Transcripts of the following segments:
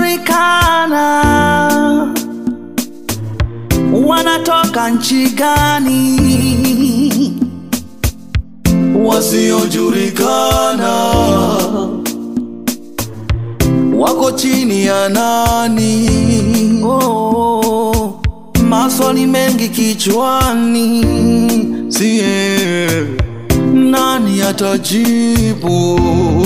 wasiojulikana wanatoka nchi gani? Wasiojulikana wako chini ya nani? Oh, maswali mengi kichwani, sie nani atajibu?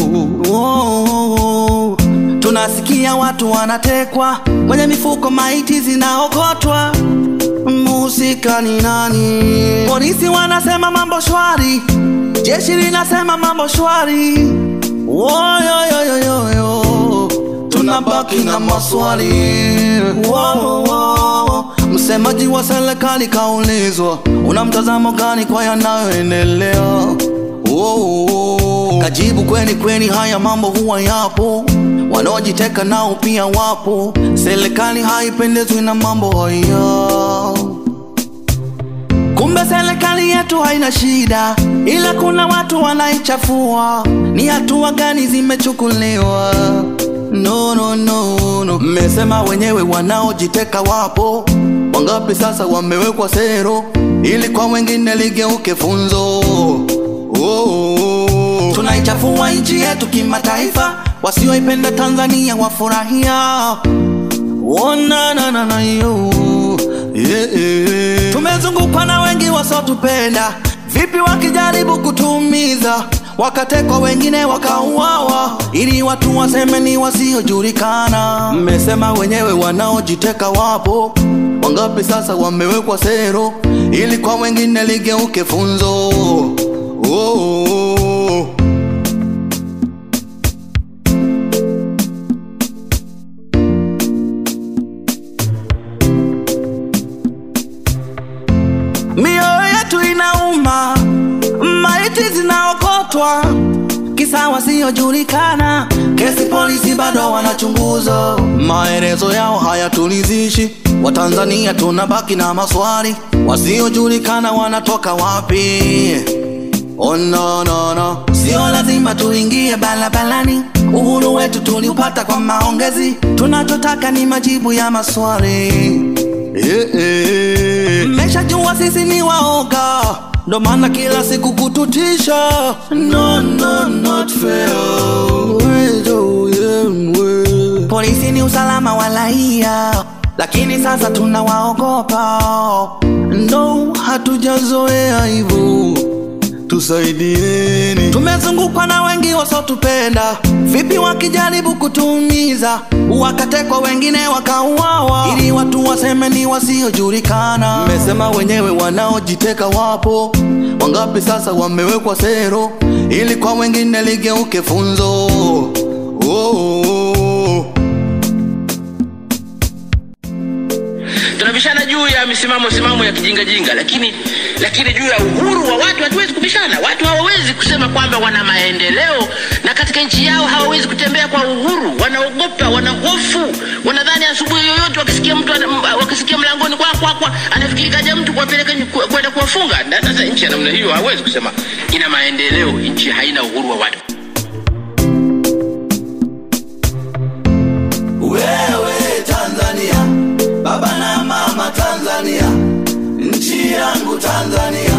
Oh, tunasikia watu wanatekwa kwenye mifuko, maiti zinaokotwa. Mhusika ni nani? Polisi wanasema mambo shwari, jeshi linasema mambo shwari. Woyoyoyoyo, tunabaki na maswali. Wo, wo. Msemaji wa serikali kaulizwa, una mtazamo gani kwa yanayoendelea? Wo, wo. Kajibu, kweli kweli, haya mambo huwa yapo, wanaojiteka nao pia wapo. Serikali haipendezwi na mambo haya. Kumbe serikali yetu haina shida, ila kuna watu wanaichafua. Ni hatua gani zimechukuliwa? No, no, no, no. Mmesema wenyewe wanaojiteka wapo wangapi? Sasa wamewekwa sero, ili kwa wengine ligeuke funzo. Oh, oh, oh. Tunaichafua nchi yetu kimataifa, wasioipenda Tanzania wafurahia. Oh, na, na, na, na, yo. Yeah, yeah. Tumezungukwa na wengi wasiotupenda, vipi wakijaribu kutuumiza, wakatekwa wengine wakauawa, ili watu waseme ni wasiojulikana. Mmesema wenyewe wanaojiteka wapo wangapi? Sasa wamewekwa sero, ili kwa wengine ligeuke funzo. Oh, oh, oh. Mioyo yetu inauma, maiti zinaokotwa, kisa wasiojulikana. Kesi polisi bado wanachunguza, maelezo yao hayatulizishi. Watanzania tunabaki na maswali, wasiojulikana wanatoka wapi? Oh, no, no, no. Sio lazima tuingie barabarani, uhuru wetu tuliupata kwa maongezi. Tunachotaka ni majibu ya maswali. Eh, eh. Mmeshajua sisi ni waoga, ndo maana kila siku kututisha. No, no, not fair. Wezo, yeah, we. Polisi ni usalama wa raia, lakini sasa tunawaogopa. No, hatujazoea hivyo tusaidieni. Tumezungukwa na wengi wasiotupenda, vipi wakijaribu kutuumiza, wakatekwa wengine wakauawa, ili watu waseme ni wasiojulikana. Mmesema wenyewe wanaojiteka wapo wangapi? Sasa wamewekwa sero, ili kwa wengine ligeuke funzo. Oh, oh, oh. tunabishana juu ya misimamo simamo ya kijingajinga lakini lakini juu ya uhuru wa watu hatuwezi kubishana watu hawawezi kusema kwamba wana maendeleo na katika nchi yao hawawezi kutembea kwa uhuru wanaogopa wana hofu wanadhani asubuhi yoyote wakisikia mtu ana- m- wakisikia mlangoni kwa kwa kwa anafikiri kaja mtu kuwapeleka nyu- ku- kwenda kuwafunga na sasa nchi ya namna hiyo hawezi kusema ina maendeleo nchi haina uhuru wa watu Wewe Tanzania, baba na mama Tanzania, nchi yangu Tanzania.